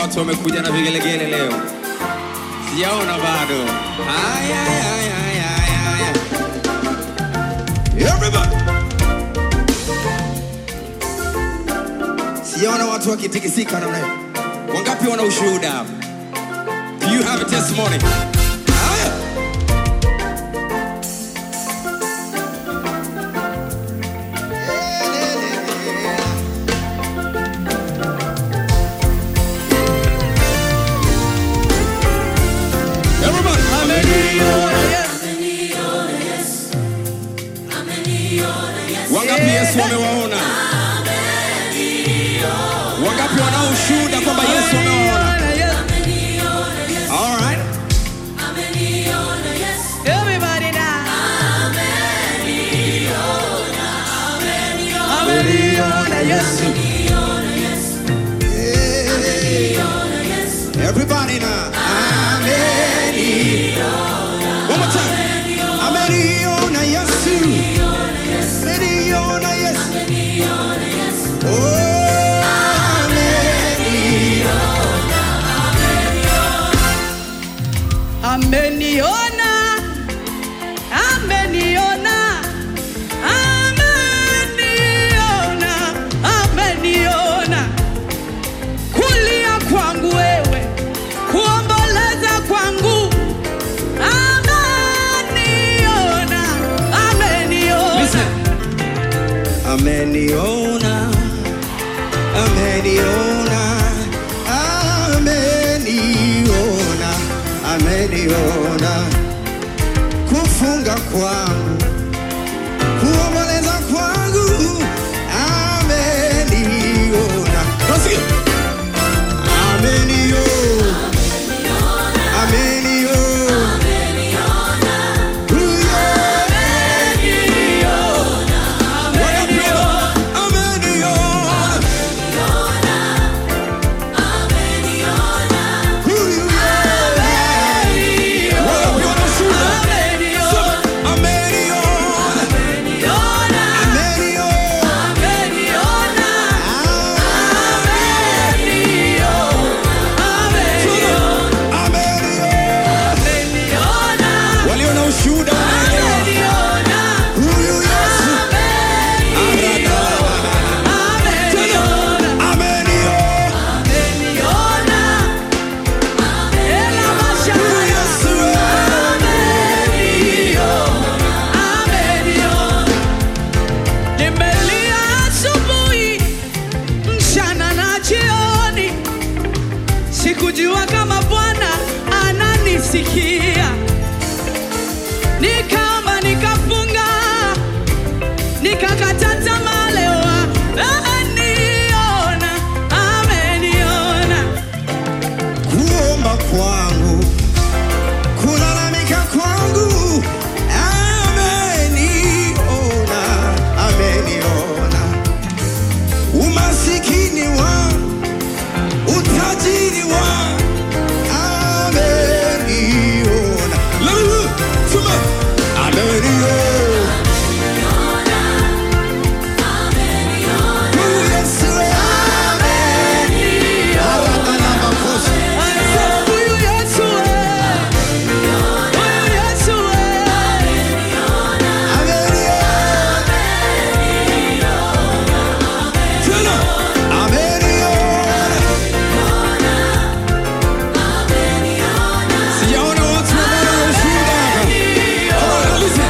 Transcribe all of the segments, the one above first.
watu wamekuja na vigelegele leo? Sijaona bado. Aya, aya, aya, aya, aya. Everybody. Sijaona watu wakitikisika namna hiyo. Wangapi wana ushuhuda hapa? Do you have a testimony? Haya. Everybody. Wangapi Yesu amewaona? Wangapi wanao ushuhuda kwamba Yesu amewaona? All right. Everybody now. Ameniona Yesu. Everybody now. Ameni. One more time. Ameniona Yesu. Ameniona Yesu. Oh, ameni. Ameniona, ameniona, ameniona, ameniona. Kulia kwangu wewe, kuomboleza kwangu. Ameniona, ameniona. Listen. Ameniona, ameniona, ameniona, ameniona, kufunga kwangu, kuomboleza kwangu, ameniona. Nasikia? Ameniona, ameniona, Walio na ushuhuda wanaelewa. Huyu Yesu ameniona. Huyu Yesu Nimelia asubuhi, mchana na jioni, sikujua kama Bwana ananisikia. Nikaomba, nikafunga, nikakata tamaa. Leo ameniona, ameniona. kuomba kwangu, kulalamika kwangu, ameniona, ameniona umasikini wangu, utajiri wangu, ameniona. Lulu, sema, ameniona. Huyu Yesu, ameniona. Haraka makosa. Huyu Yesu, huyu Yesu, Sijaona watu ambao wana ushuhuda hapa. Oh, listen.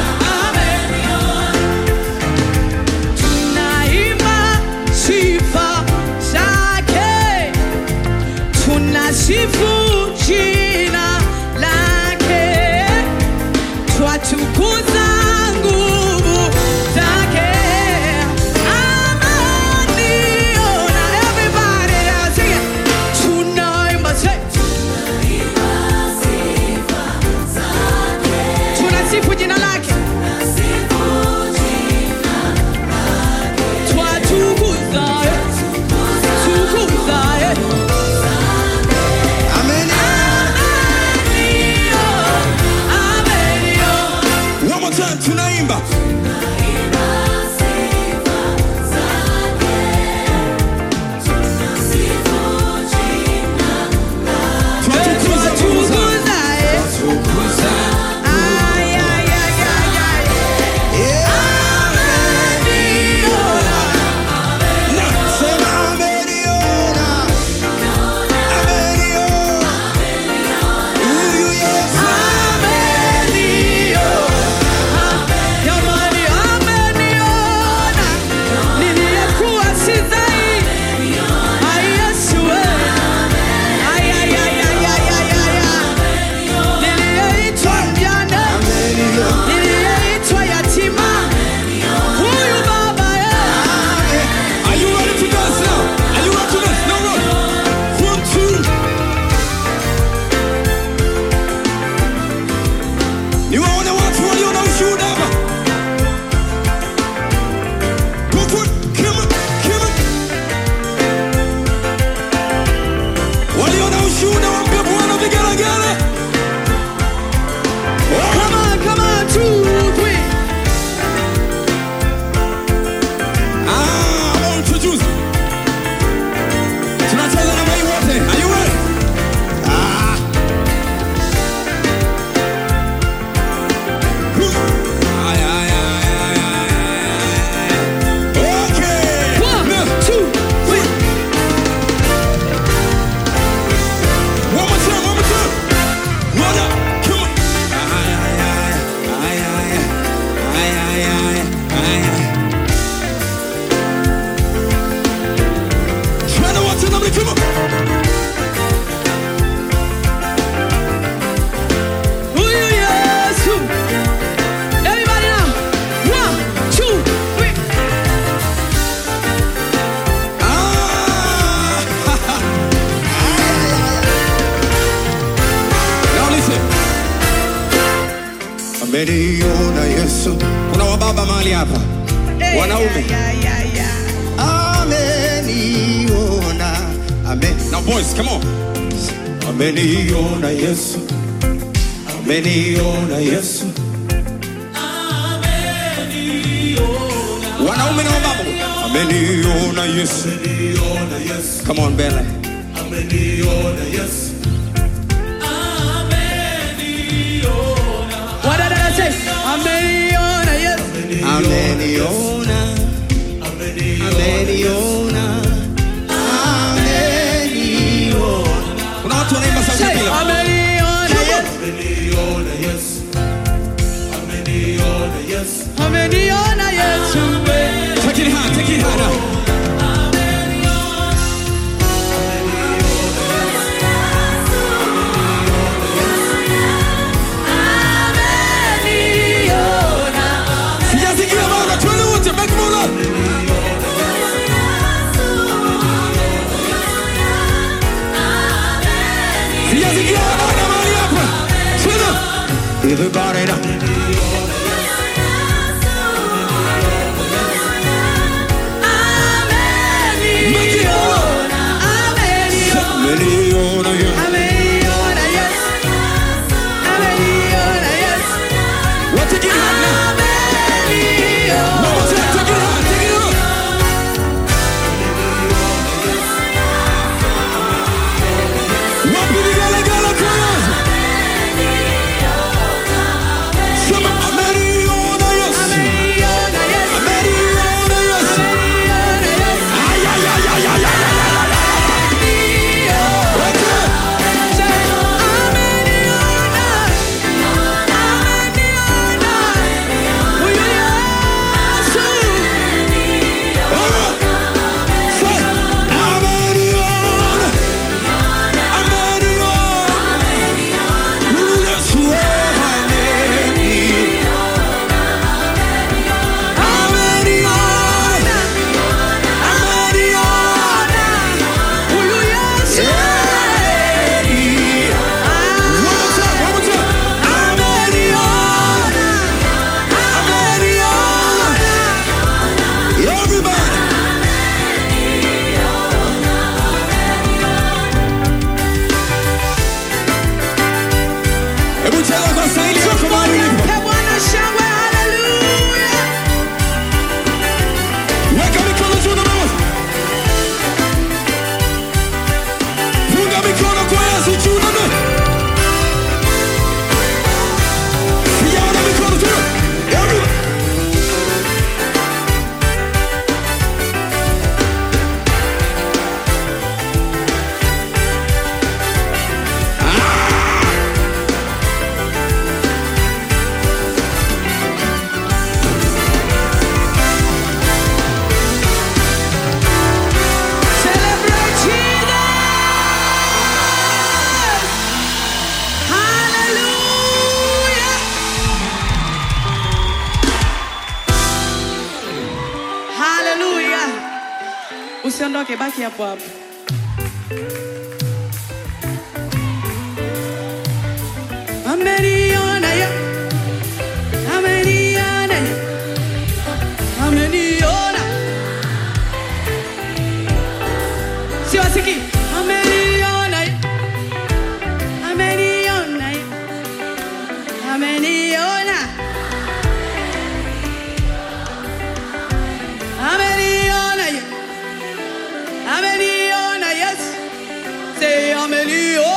tunaimba sifa zake, tunasifu jina lake, twatukuza nguvu zake. Ameniona, everybody now sing it. Tunaimba say, tunasifu jina lake, twatukuza, tukuza, eh. Ameniona. ameniona Yesu. Kuna wababa mahali hapa, Eh, Wanaume. ya, ya, ya. ameniona Amen. Now boys, come on. Ameniona Yesu, ameniona Yesu. Wanaume na wababa, ameniona Yesu. Come on, Bella. What did I say? Ameniona Yesu. Ameniona, ameniona, ameniona. Kuna watu wanaimba sauti Say, bila. ameniona Yesu. Ameniona Yesu. Take it high, take it high now. Sijasikia bana, twende wote, make more love. Sijasikia bana mahali hapa. Twende. Everybody now. Make it more. Ameniona Yesu. What take it high now? One more time, take it high, take it high. Wapi vigelegele kwa Yesu? Sema ameniona Yesu. Ameniona Yesu. Ay, ay, ay, ay, ay, ay, ay, ay, ay. Okay. All right. Say, ameniona. Ameniona. Yesu, ameniona. Ameniona. One more time, one more time. Ameniona. Ameniona. Everybody. Hebu cheza kwa staili yako mahali ulipo. Weka mikono juu na mama. Funga mikono kwa Yesu juu na mama. Sijaona mikono juu. Everybody. Celebrate Jesus! Hallelujah! Hallelujah! Usiondoke, baki hapo hapo. Ameniona ye. Ameniona ye. Ameniona. Siwasikii. Ameniona ye. Ameniona ye. Ameniona. Ameniona ye. Ameniona, yes. Say ameniona.